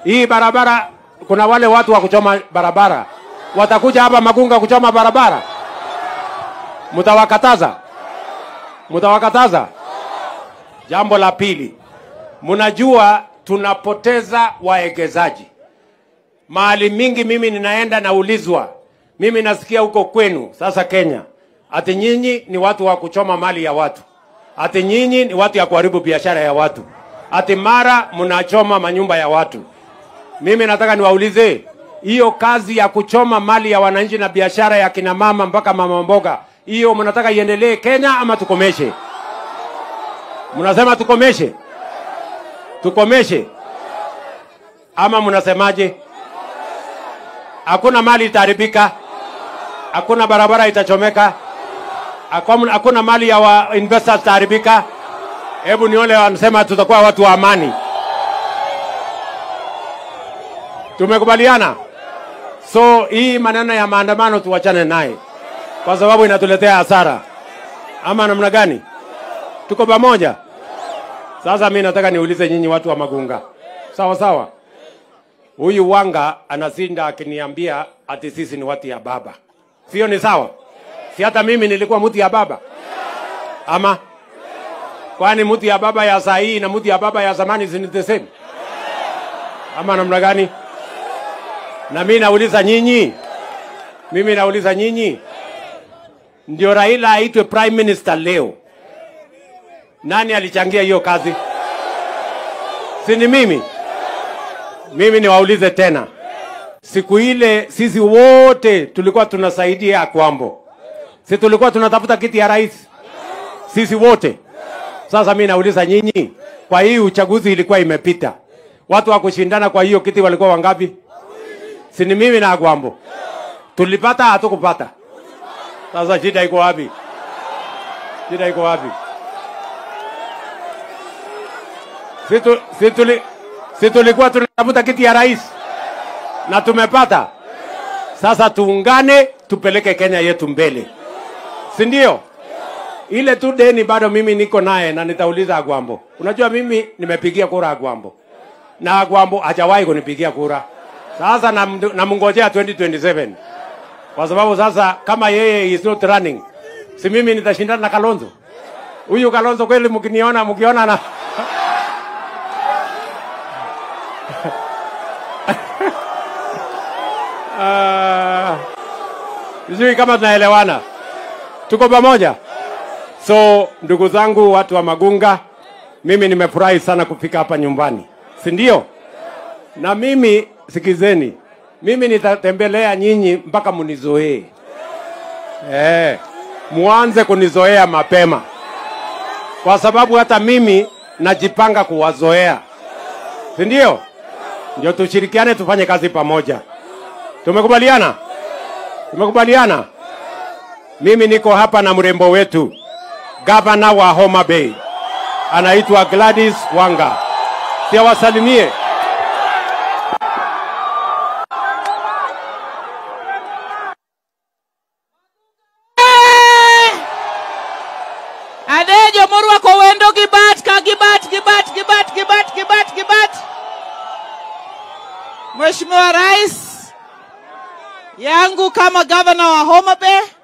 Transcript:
hii barabara, kuna wale watu wa kuchoma barabara watakuja hapa Magunga kuchoma barabara, mtawakataza? Mtawakataza? Jambo la pili, mnajua tunapoteza waegezaji mahali mingi. Mimi ninaenda naulizwa, mimi nasikia huko kwenu sasa Kenya, ati nyinyi ni watu wa kuchoma mali ya watu, ati nyinyi ni watu ya kuharibu biashara ya watu, ati mara mnachoma manyumba ya watu. Mimi nataka niwaulize, hiyo kazi ya kuchoma mali ya wananchi na biashara ya kina mama mpaka mama mboga, hiyo mnataka iendelee Kenya ama tukomeshe? Mnasema tukomeshe? Tukomeshe ama mnasemaje? Hakuna mali itaharibika, hakuna barabara itachomeka, hakuna hakuna mali ya wa investors itaharibika. Hebu nione wanasema tutakuwa watu wa amani. Tumekubaliana? So hii maneno ya maandamano tuwachane naye, kwa sababu inatuletea hasara, ama namna gani? Tuko pamoja? Sasa mi nataka niulize nyinyi watu wa Magunga, sawa sawa. Huyu Wanga anasinda akiniambia ati sisi ni watu ya baba, sio? Ni sawa? Si hata mimi nilikuwa mtu ya baba ama? Kwani mtu ya baba ya saa hii na mtu ya baba ya zamani si ni the same ama namna gani? Na mimi nauliza nyinyi, mimi nauliza nyinyi, ndio Raila aitwe prime minister leo, nani alichangia hiyo kazi? Si ni mimi? Mimi niwaulize tena, siku ile sisi wote tulikuwa tunasaidia Akwambo, si tulikuwa tunatafuta kiti ya rais sisi wote? Sasa mimi nauliza nyinyi, kwa hii uchaguzi ilikuwa imepita, watu wa kushindana kwa hiyo kiti walikuwa wangapi? Si ni mimi na Agwambo tulipata, hatukupata? Sasa shida iko wapi? Shida iko wapi? Si tu- si tuli- si tulikuwa tunatafuta kiti ya rais na tumepata. Sasa tuungane, tupeleke Kenya yetu mbele, si ndio? Ile tu deni bado mimi niko naye na nitauliza Agwambo. Unajua mimi nimepigia kura Agwambo na Agwambo hajawahi kunipigia kura. Sasa nam- namngojea 2027 kwa sababu sasa kama yeye is not running, si mimi nitashindana na Kalonzo. Huyu Kalonzo kweli, mkiniona mkiona na Ah, sijui kama tunaelewana, tuko pamoja. So ndugu zangu, watu wa Magunga, mimi nimefurahi sana kufika hapa nyumbani, si ndio? Na mimi sikizeni, mimi nitatembelea nyinyi mpaka munizoee. Eh, muanze kunizoea mapema, kwa sababu hata mimi najipanga kuwazoea, si ndio? Ndio tushirikiane, tufanye kazi pamoja. Tumekubaliana? Tumekubaliana? Mimi niko hapa na mrembo wetu gavana wa Homa Bay anaitwa Gladys Wanga, siawasalimie. Adejo morwako wendo gi bat ka gi bat gi bat gi bat gi bat gi bat gi bat. Mheshimiwa Rais yangu kama gavana wa Homa Bay